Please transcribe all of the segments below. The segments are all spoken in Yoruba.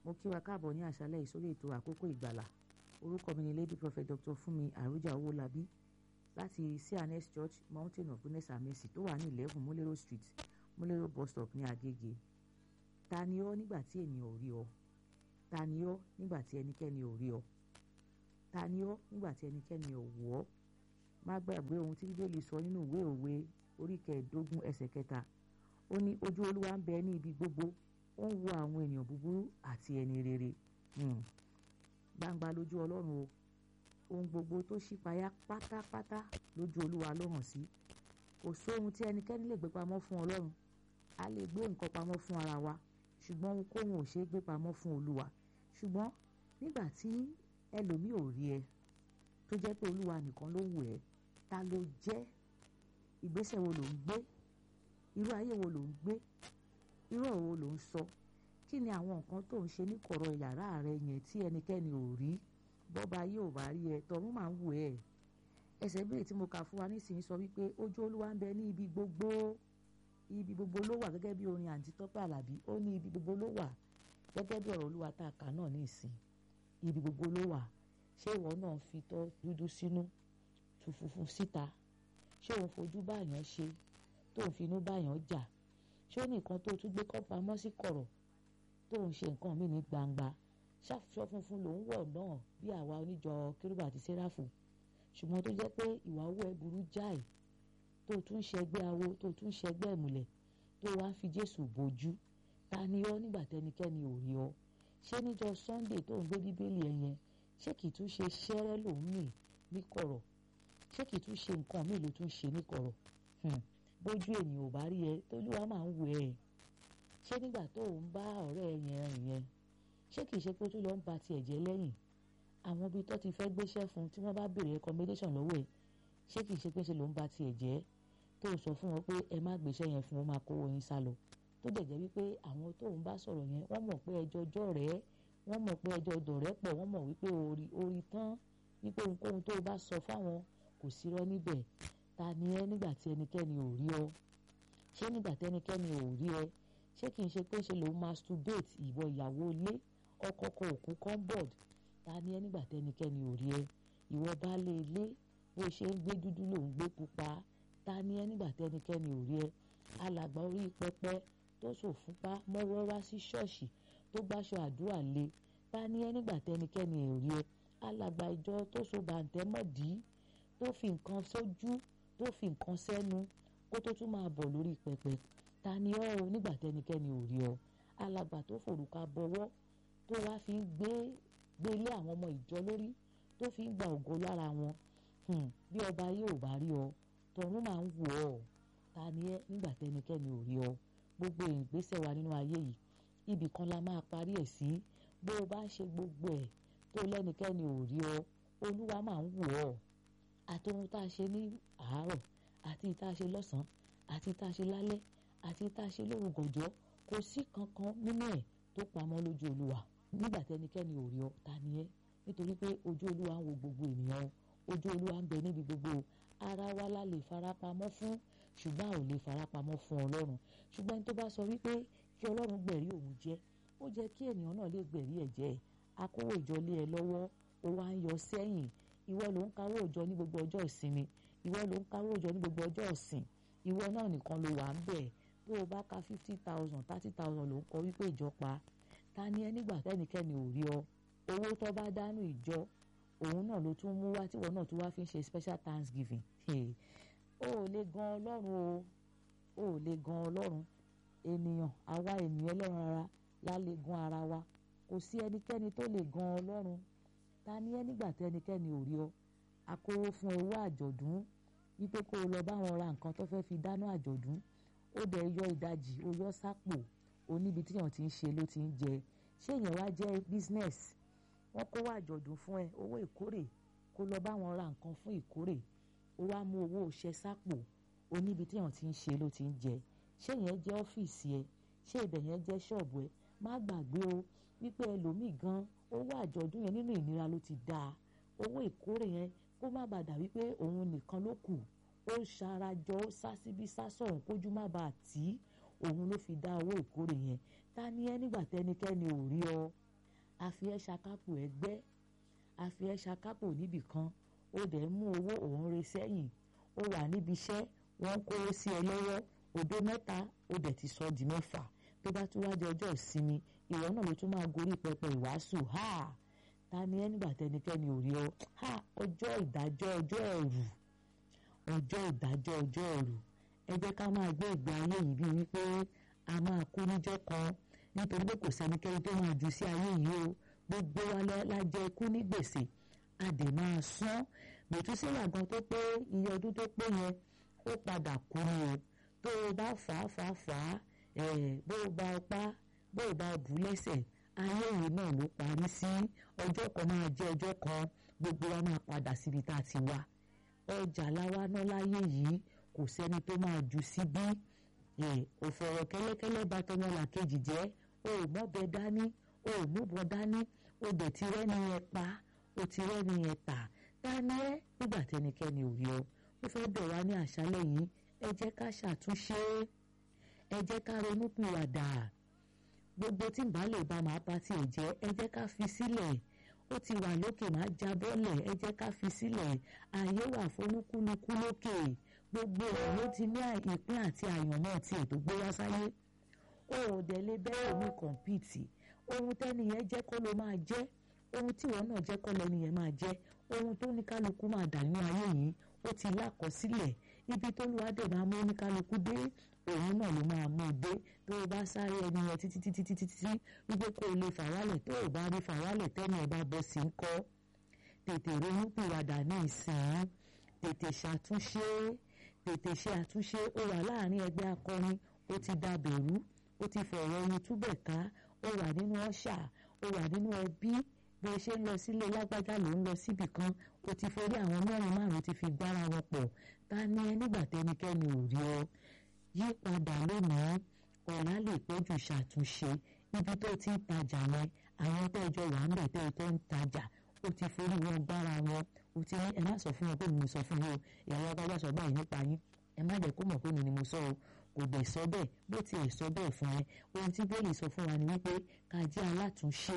mo kí wa káàbọ̀ ní àṣálẹ́ ìsórí ètò àkókò ìgbàlà orúkọ mi ni lady prophet dr fúnmi àrújà owólabí láti cns church mountain of goodness and mercy tó wà ní eleven múlẹ́rọ̀ street múlẹ́rọ̀ bus stop ní agége ta ni ọ́ nígbà tí ènìyàn ò rí ọ ta ni ọ́ nígbà tí ẹnikẹ́ni ò rí ọ ta ni ọ́ nígbà tí ẹnikẹ́ni ò wò ọ́ má gbàgbé ohun tí bíbélì sọ nínú ìwé òwe orí kẹẹ̀ẹ́dógún ẹsẹ̀ kẹta ó ní ojú olúwa ń bẹ ní ibi gbogbo ó ń wo àwọn ènìyàn búburú àti ẹni rere gbangba lójú ọlọ́run o ohun gbogbo tó ṣípayá pátápátá lójú olúwa ló hàn sí kò sóhun tí ẹnikẹ́ni lè gbé pamọ́ fún ọlọ́run a lè gbé nǹkan pamọ́ fún ara wa ṣùgbọ́n ohunkóhun ò ṣe é gbé pamọ́ fún olúwa ṣùgbọ́n nígbà tí ẹlòmíì ò rí ẹ tó jẹ́ pé olúwa nìkan ló wù ẹ́ ta ló jẹ́ ìgbésẹ̀ wo ló ń gbé irú ayé wo ló ń gbé irú ọ̀rọ̀ wo ló ń sọ kí ni àwọn nǹkan tó ń ṣe ní kọ̀rọ̀ yàrá rẹ yẹn tí ẹnikẹ́ni ò rí bọ́ba ayé ò bá rí ẹ tọ̀run máa ń wù ẹ́ ẹsẹ̀ bíi tí mo kà fún wa nísìnyí sọ wípé ojú olúwa ń bẹ ní ibi gbogbo ibi gbogbo ló wà gẹ́gẹ́ bí orin àǹtí tọ́pẹ́ àlàbí ó ní ibi gbogbo ló wà gẹ́gẹ́ bí ọ̀rọ̀ olúwa tá a kà náà ní ìsìn ibi gbogbo ló wà ṣé ìwọ náà fi tọ́ dúdú sínú tu funfun síta ṣé òun fojú báyàn ṣe tó ń finú báyàn jà ṣé ó nìkan tó tún gbé kọ́ pamọ́ sí kọ̀rọ̀ tó ń ṣe nǹkan mí ní gbangba ṣàfihàn funfun ló ń wọ̀ náà bí àwa oníjọ kérúbù àti séráfù ṣùgbọ́n tó jẹ́ pé ìwà owó ẹ burú jáì tó tún ṣẹgbẹ́ awo tó tún ṣẹgbẹ́ ìmùlẹ̀ tó wá ń fi jésù bójú ta ni ọ́ nígbà tẹnikẹ́ni ò rí ọ ṣé níjọ sunday tó ń gbé bíbélì ẹ yẹn ṣé kìí tún ṣe ṣẹ́rẹ́ lòún mì ní kọ̀rọ̀ ṣé kìí tún ṣe nǹkan míì ló tún ṣe ní kọ̀rọ̀ bójú ènìyàn ò bá rí ẹ tójúwa máa ń wò ẹ ṣé nígbà tó ń bá ọ̀rẹ́ ẹ yẹn rìn yẹn ṣé kìí ṣe pé tó lọ ń ba tiẹ̀ jẹ́ lẹ́yìn àwọn ibi tó ti fẹ́ gbéṣẹ́ fún tí wọ́n bá béèrè recommendation lọ́wọ́ ẹ̀ ṣé kìí ṣe pé ṣe ló ń ba tiẹ̀ jẹ́ tó sọ fún wọn pé ẹ má gbéṣẹ́ yẹn fún wọn máa kówó yín sá lọ tó dẹ̀ jẹ́ wípé àwọn tó ń bá sọ̀rọ̀ yẹn wọ́n mọ̀ pé ẹjọ́ ọjọ́ rẹ̀ wọ́n mọ̀ pé ẹjọ́ ọdọ̀ rẹ̀ pọ̀ wọ́n mọ̀ wípé orí orí tán wípé ohunkóhun tó o bá sọ fáwọn kò sírọ́ níbẹ̀ ta ni ẹ nígbà tí ẹnikẹ́ni ò rí ọ ṣé nígbà tí ẹnikẹ́ni ò rí ẹ ṣé kìí ṣe pé ṣe lòun masturbate ìwọ ìyàwó ilé ọkọ kọ òkú comboard ta ni ẹ nígbà tí ẹnikẹ́ni ò rí ẹ ìwọ baálé ilé bó ṣe ń gbé dúdú lòun gbé pupa ta ni ẹ nígbà tí ẹnikẹ́ni ò rí ẹ alàgbà orí pẹpẹ tó ṣòfúnpá mọ́wọ́ wá sí ṣọ́ọ̀ṣì tó gbáṣọ àdúrà lé ta ni ẹ nígbà tí ẹnikẹ́ni ò rí ẹ alàgbà ìjọ tó so bàǹtẹ́ mọ̀dí tó fi nǹkan sójú tó fi nǹkan sẹ́nu kó tó tún máa bọ̀ lórí pẹpẹ ta ni ọ́ o nígbà tẹnikẹ́ni ò rí ọ alàgbà tó forúka bọwọ́ tó wá fi ń gbé gbé ilé àwọn ọmọ ìjọ lórí tó fi ń gba ògo lára wọn bí ọba yóò bá rí ọ tọ̀run máa ń wò ọ́ ta ni ẹ nígbà tẹnikẹ́ni ò rí ọ gbogbo ìgbésẹ̀ wa nínú ayé yìí ibì kan la máa parí ẹ̀ sí bó o bá ń ṣe gbogbo ẹ̀ tó lẹ́nikẹ́ni ò rí ọ olúwa máa ń wò ọ́ àti ohun tá a ṣe ní àárọ̀ àti tá a ṣe lọ́sàn-án àti tá a ṣe lálẹ́ àti tá a ṣe lóru gànjọ́ kò sí kankan nínú ẹ̀ tó pamọ́ lójú olúwa nígbà tẹnikẹ́ni ò rí ọ ta ni ẹ́ nítorí pé ojú olúwa ń wo gbogbo ènìyàn ojú olúwa ń bẹ níbi gbogbo ara wa la lè farapamọ́ fún ṣùgbọ́n a ò lè farapamọ́ fún ọlọ́run ṣùgbọ́n ẹni tó bá sọ wípé kí ọlọ́run gbẹ̀rí òun jẹ́ ó jẹ́ kí ènìyàn náà lè gbẹ̀rí ẹ̀ jẹ́ akówó ìjọ lé ẹ lọ́wọ́ ó wá ń yọ sẹ́yìn ìwọ ló ń káwó òjọ ní gbogbo ọjọ́ ìsinmi ìwọ ló ń káwó òjọ ní gbogbo ọjọ́ ìsìn ìwọ náà nìkan ló wà ń bẹ̀ tó o bá ka fifty thousand thirty thousand ló ń kọ wípé ìjọ pa ta ni ẹ nígbà tẹ́nikẹ́ni ò rí ọ owó tó bá dánú ìjọ òun náà ló tún mú wá tíwọ náà tún wá fi ń ṣe special thanksgiving o ò lè gan ọlọ́run o o ò lè gan ọlọ́run ènìyàn àwa ènìyàn ẹlẹ́ran ara la lè gan ara wa kò sí ẹnikẹ́ni tó lè gan ọlọ́run ta ni ẹ nígbà tí ẹnikẹ́ni ò rí ọ akówó fún owó àjọ̀dún wípé kó o lọ bá wọn ra nǹkan tó fẹ́ fi dáná àjọ̀dún ó dẹ̀ yọ ìdajì ó yọ sápò oníbi tíyàn ti ń ṣe ló ti ń jẹ ṣé èèyàn wá jẹ́ business wọ́n kówó àjọ̀dún fún ẹ owó ìkórè kó lọ bá wọn ra nǹkan fún ìkórè ó wá mú owó ṣẹ sápò oníbi tíyàn ti ń ṣe ló ti ń jẹ ṣé ìyẹn jẹ́ ọ́fíìsì ẹ ṣé ibẹ̀ yẹn jẹ́ ṣọ́ọ̀bù ẹ má gbàgbé o wípé ẹlòmíì gan owó àjọ̀dún yẹn nínú ìnira ló ti dáa owó ìkórè yẹn kó má bàa dà wípé òun nìkan ló kù ó ṣarajọ ó sá síbí sá sọ̀rùn kójú má bàa tì í òun ló fi dá owó ìkórè yẹn ta ni ẹ nígbà tẹnikẹ́ni ò rí ọ a fi ẹ́ ṣakápò ẹgbẹ́ a fi ẹ́ ṣakápò níbì kan ó dẹ̀ ń mú owó òun re sẹ́yìn ó wà níbi iṣẹ́ wọ́n ń kówó sí ẹ lọ́wọ́ òdo mẹ́ta ó dẹ̀ ti sọ di mẹ́fà tó bá tún wáá di ọjọ́ ìsinmi ìwọ náà ló tún máa gorí pẹpẹ ìwàásù ha ta ni ẹ nígbà tẹnikẹ́ni ò rí ọ ha ọjọ́ ìdájọ́ ọjọ́ ẹ̀rù ọjọ́ ìdájọ́ ọjọ́ ẹ̀rù ẹ jẹ́ ká máa gbé ìgbé ayé yìí bíi wípé a máa kú níjọ́ kan nítorí pé kò sẹ́nikẹ́ni tó máa jù sí ayé yìí o gbogbo wa lájẹ ikú ní gbèsè a dẹ̀ máa san mẹ̀túsílà gan tó pé iye ọdún tó pé yẹn ó padà kú ni o tó o bá fà á fà á fà á bó o bá pa bó o bá bù lẹ́sẹ̀ ayé yìí náà ló parí sí ọjọ́ kan máa jẹ́ ọjọ́ kan gbogbo wa máa padà síbi tá a ti wá ọjà láwa náà láyé yìí kò sẹ́ni tó máa jù síbí òfòrò kẹ́lẹ́kẹ́lẹ́ bá tọmọlà kejì jẹ́ o ò mọ́bẹ dání o ò múbọ dání o dẹ̀ ti rẹ́ni yẹn pa o ti rẹ́ni yẹn tà dání ẹ́ nígbà tẹnikẹ́ni ò rí ọ ó fẹ́ bẹ̀ wá ní àṣálẹ̀ yìí ẹ jẹ́ ká ṣàtúnṣe ẹ jẹ́ ká ronú pìwàdà gbogbo tí nbà lè ba màá pa tiẹ̀ jẹ́ ẹ jẹ́ ká fi sílẹ̀ ó ti wà lókè máa já bọ́lẹ̀ ẹ jẹ́ ká fi sílẹ̀ ààyè wà fólúkúlukú lókè gbogbo ẹ̀ ló ti ní ìpín àti àyànmọ́ tiẹ̀ tó gbé wá sáyé ó ò dẹ̀ lè bẹ́ẹ̀ omi kọ̀ǹpìtì ohun tẹ́niyẹn jẹ́ kó ló máa jẹ́ ohun tí ìwọ náà jẹ́ kọ́ lẹ́niyẹn máa jẹ́ ohun tó ní kálukú máa dà nínú ayé yìí ó ti lákọsílẹ̀ ibi tó lù wádìí máa mú ní kálukú dé òun náà ló máa mú un dé tó o bá sáré ẹni yẹn títí títí títí títí wípé kó o lè fàwálẹ̀ tó o bá rí fàwálẹ̀ tẹ́ni ẹ̀ bá bọ́ sí ń kọ́ tètè ronú pìwàdà ní ìsìn tètè ṣàtúnṣe tètè ṣe àtúnṣe ó wà láàrin ẹgbẹ́ akọrin ó ti dàbẹ̀rú ó ti fọ̀rọ̀ ẹni túbẹ̀ ká ó wà nínú ọ̀ṣà ó wà nínú ẹbí bí o ṣe ń lọ sílé lágbájá ló ń lọ síbì kan o ti forí àwọn mẹ́rin márùn ti fi gbára wọn pọ̀ ta ni ẹ nígbà tẹnikẹ́ni ò rí ọ yí padà lónìí ọ̀la lè pẹ́jù ṣàtúnṣe ibi tó ti ń tajà yẹn àwọn tẹ́jọ́ wà ń bẹ̀ tẹ́ tó ń tajà o ti forí wọn gbára wọn o ti ní ẹ má sọ fún wọn pé mo sọ fún yín o ìyàwó abájá sọ báyìí nípa yín ẹ má jẹ́ kó mọ̀ pé mi ni mo sọ o kò dẹ̀ sọ bẹ́ẹ̀ bó tiẹ̀ sọ bẹ́ẹ̀ fún ẹ ohun tí bẹ́ẹ̀lì sọ fún wa ni wípé ká jẹ́ alátúnṣe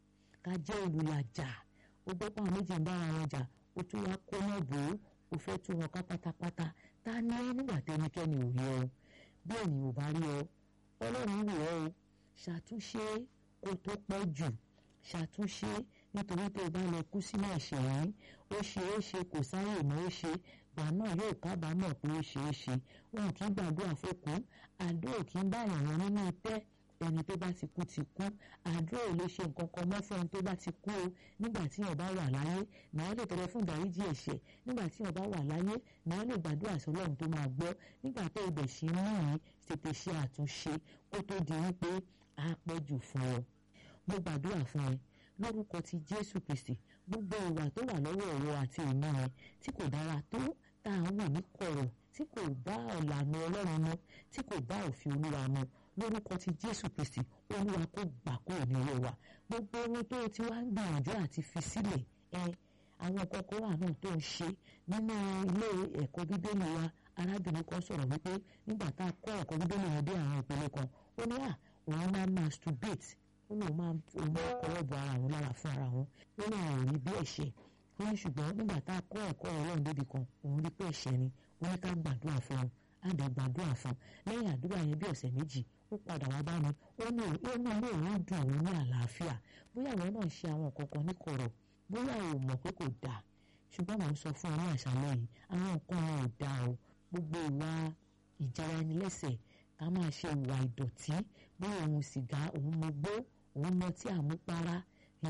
ká jẹ́ olùlàjà ó gbọ́ pàwọn méjì ń bára wọn jà ó tún wá kó náà bò ó ó fẹ́ tú wọn ká pátápátá ta ni ẹ nígbà tẹnikẹ́ni ò rí ọ bẹ́ẹ̀ ni ò bá rí ọ ọlọ́run wò ọ́ o ṣàtúnṣe kó tó pẹ́ jù ṣàtúnṣe nítorí tó o bá lọ kú sínú ẹ̀ṣẹ̀ yìí ó ṣe é ṣe kò sáyè mọ́ ó ṣe gbà náà yóò kábàámọ̀ pé ó ṣe é ṣe wọn kì í gbàdúrà fókù àdúrà kì í bá èèyàn nínú tẹ́ ẹni tó bá ti kú ti kú àdúrà ò lè ṣe nǹkan kan mọ́ fún ẹni tó bá ti kú o nígbà tí èèyàn bá wà láyé náà lè tọrọ fún ìdáríjì ẹ̀ṣẹ̀ nígbà tí èèyàn bá wà láyé náà lè gbàdúrà sí ọlọ́run tó máa gbọ́ nígbà tó ibẹ̀ ṣe ń mú yìí tètè ṣe àtúnṣe kó tó di wípé á pẹ́ jù fún ọ mo gbàdúrà fún ẹ lórúkọ ti jésù kristi gbogbo ìwà tó wà lọ́wọ́ ọ̀rọ̀ àti ìmọ̀ ẹ tí kò dára tó tá à ń wò ní kọ̀rọ̀ tí kò bá ọ̀làna ọlọ́run mu tí kò bá òfin olúwa mu lórúkọ ti jésù kristi olúwa kó gbà kúrò ní ọwọ́ wa gbogbo ohun tó ti wá ń gbìyànjú àti fi sílẹ̀ ẹ àwọn kọ̀ọ̀kan wà náà tó ń ṣe nínú ilé ẹ̀kọ́ bíbélì wa arábìnrin kan sọ̀rọ̀ wípé nígbà tá a kọ́ ẹ̀kọ́ bíbélì yẹn dé àwọn ìpele kan ó ní à òun máa masturbate ó lóun máa òun máa kọ́wọ́ bọ ara òun lára fún ara òun ó ní àwọn òrí bí ẹ̀ṣẹ̀ ó ní ṣùgbọ́n nígbà tá a kọ́ ẹ̀kọ́ ọlọ́run débi kan òun rí pé ẹ̀ṣẹ̀ ni ó ní ká gbàdúrà fún un á dẹ̀ gbàdúrà fún un lẹ́yìn àdúrà yẹn bí ọ̀sẹ̀ méjì ó padà wá bá mi ó ní ó ní ilé òun dùn òun ní àlàáfíà bóyá àwọn náà ṣe àwọn kankan ní kọ̀rọ̀ bóyá ò mọ̀ pé kò dáa ṣùgbọ́n mò ń sọ fún ọ ní àṣálẹ́ yìí àwọn nǹkan wọn ò dáa o gbogbo ìwà ìjára ẹni lẹ́sẹ̀ ká máa ṣe ìwà ìdọ̀tí bóyá òun sìgá òun mọgbó òun mọtí àmupara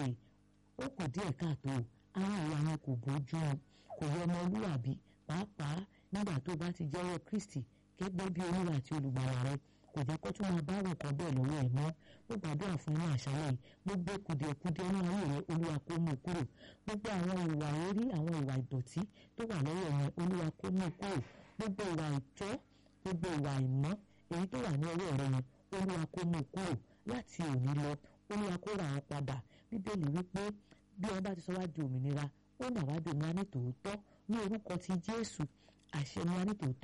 ó kù díẹ̀ káàtó àwọn ìwà yẹn kò bójú mu kò yọ ọmọlúwàbí pàápàá nígbà tó bá ti jẹ́wọ́ Kristi gẹ́gẹ́ bí olúwa àti olùgbàlà rẹ kò jẹ́ kó tún máa bá àwọn nǹkan bẹ́ẹ̀ lọ́wọ́ ẹ̀ mọ́ ó gbàdúrà fún ní àṣálẹ́ yìí gbogbo kùdìẹ̀kudiẹ ní ayé rẹ olúwa kó mú kúrò gbogbo àwọn ìwà orí àwọn ìwà ìdọ̀tí tó wà lọ́wọ́ yẹn olúwa kó mú kúrò gbogbo ìwà ìtọ́ gbogbo ìwà ìmọ́ èyí tó wà ní ọwọ́ rẹ yẹn olúwa kó mú kúrò láti òní lọ olúwa kó rà wọn padà bíbélì wípé bí wọn bá ti sọ wá di òmìnira ó nà wá di òmìnira ní tòótọ́ ní orúkọ ti jésù àṣẹ ni wá ní tòótọ́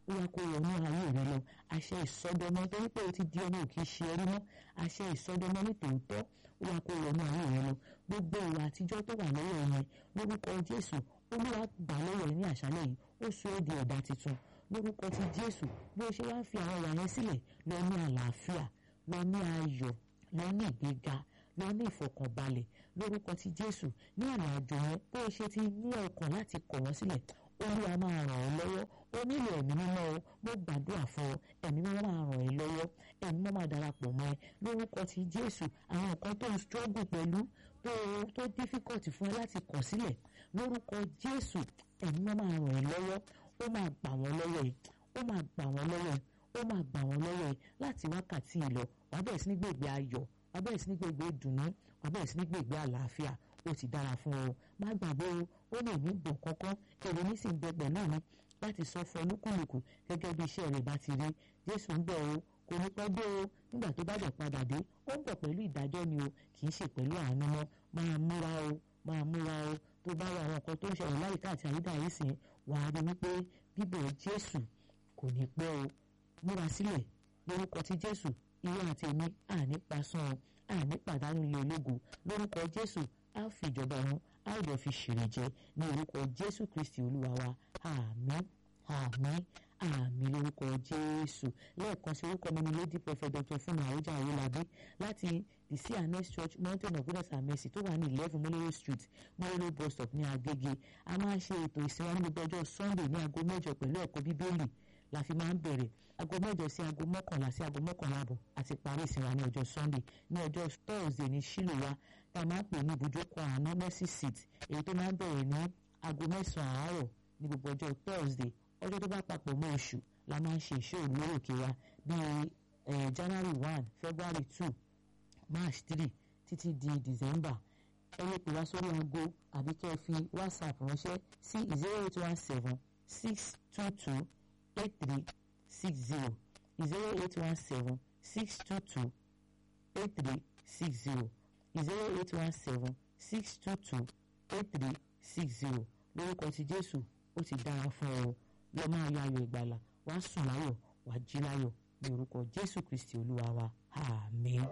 ó yá kó wọnú ayé rẹ lọ àṣẹ ìsọdọmọ torí pé o ti di ọmọ òkè ṣe ẹrí mọ́ àṣẹ ìsọdọmọ ní tòótọ́ ó yá kó wọnú ayé rẹ lọ gbogbo ìwà àtijọ́ tó wà lọ́wọ́ yẹn lórúkọ Jésù Olúwa gbà lọ́wọ́ ẹ ní àṣálẹ́ yìí ó sọ ẹ́ di ẹ̀dá tuntun lórúkọ ti Jésù bí o ṣe wá ń fi àwọn ìwà yẹn sílẹ̀ lọ ní àlàáfíà lọ ní ayọ̀ lọ ní ìgbéga lọ ní ìfọ̀kànbalẹ̀ lórúkọ ti Jésù ní ìrìn àjò yẹn bó o ṣe ti ní ọkàn láti kọ̀ wọ́n sílẹ̀ Olúwa máa ràn ọ́ lọ́wọ́ ó nílò ẹ̀mí mímọ́ o mo gbàdúrà fún ọ ẹ̀mí mímọ́ máa ràn ẹ́ lọ́wọ́ ẹ̀mí mímọ́ máa darapọ̀ mọ́ ẹ lórúkọ ti Jésù àwọn nǹkan tó ń struggle pẹ̀lú tó tó difficult fún ẹ láti kọ̀ sílẹ̀ lórúkọ Jésù ẹ̀mí mímọ́ máa ràn ẹ́ lọ́wọ́ ó máa gbà wọ́n lọ́wọ́ ẹ ó máa gbà wọ́n lọ́wọ́ ẹ ó máa gbà wọ́n lọ́wọ́ ẹ láti wákàtí ìlọ wàá bẹ̀rẹ̀ sí ní gbègbè ayọ̀ wàá bẹ̀rẹ̀ sí ní gbègbè ìdùnnú wàá bẹ̀rẹ̀ sí ní gbègbè àlàáfíà ó ti dára fún ọ má gbàgbé o ó lè ní gbọ̀n kankan èrò ní sì ń bẹ pẹ̀lú mi láti sọ fún olúkúlùkù gẹ́gẹ́ bí iṣẹ́ rẹ̀ bá ti rí Jésù ń bọ̀ o kò ní pẹ́ dé o nígbà tó bá dẹ̀ padà dé ó ń bọ̀ pẹ̀lú ìdájọ́ ni o kì í ṣe pẹ̀lú àánú mọ́ máa múra o máa múra o tó bá wà àwọn nǹkan tó ń ṣẹlẹ̀ láyìíká àti àyídà yìí sìn wàá rí wípé bíbọ̀ Jésù kò ní pẹ́ o múra sílẹ̀ lórúkọ ti Jésù ìwé àti èmi àní pasán àní pàdánù ilé ológo lórúkọ Jésù á fi ìjọba ọ̀run á jọ fi ṣèrè jẹ ní orúkọ Jésù Kristi Olúwa wa àmín àmín àmín lórúkọ Jésù lẹ́ẹ̀kan sí orúkọ mi ni Lady Prophet Dr. Fúnmi Àwùjá Awólabí láti the CNS Church Mountain of Goodness and Mercy tó wà ní eleven Molero Street Molero bus stop ní Agége a máa ń ṣe ètò ìsìn wa ní gbogbo ọjọ́ Sunday ní aago mẹ́jọ pẹ̀lú ẹ̀kọ́ Bíbélì la fi máa ń bẹ̀rẹ̀ aago mẹ́jọ sí aago mọ́kànlá sí aago mọ́kànlá àbọ̀ àti parí ìsìn wa ní ọjọ́ Sunday ní ọjọ́ Thursday ní Ṣílò wa tá a máa ń pè ní ibùjókòó àánú mercy seat èyí tó máa ń bẹ̀rẹ̀ ní aago mẹ́sàn-án àárọ̀ ní gbogbo ọjọ́ Thursday ọjọ́ tó bá papọ̀ mọ́ oṣù la máa ń ṣe ìṣòro lórí òkè wa bíi January one February two March three títí di December ẹ lè pè wá sórí aago àbí kẹ́ ẹ fi WhatsApp ránṣẹ́ sí zero eight one seven six two two eight three six zero zero eight one seven six two two eight three six zero zero eight one seven six two two eight three six zero lórúkọ ti Jésù ó ti dára fún ọ lọ máa yọ ayọ̀ ìgbàlà wàá sùn láyọ̀ wàá jí láyọ̀ ní orúkọ Jésù Kristi Olúwa wa àmín.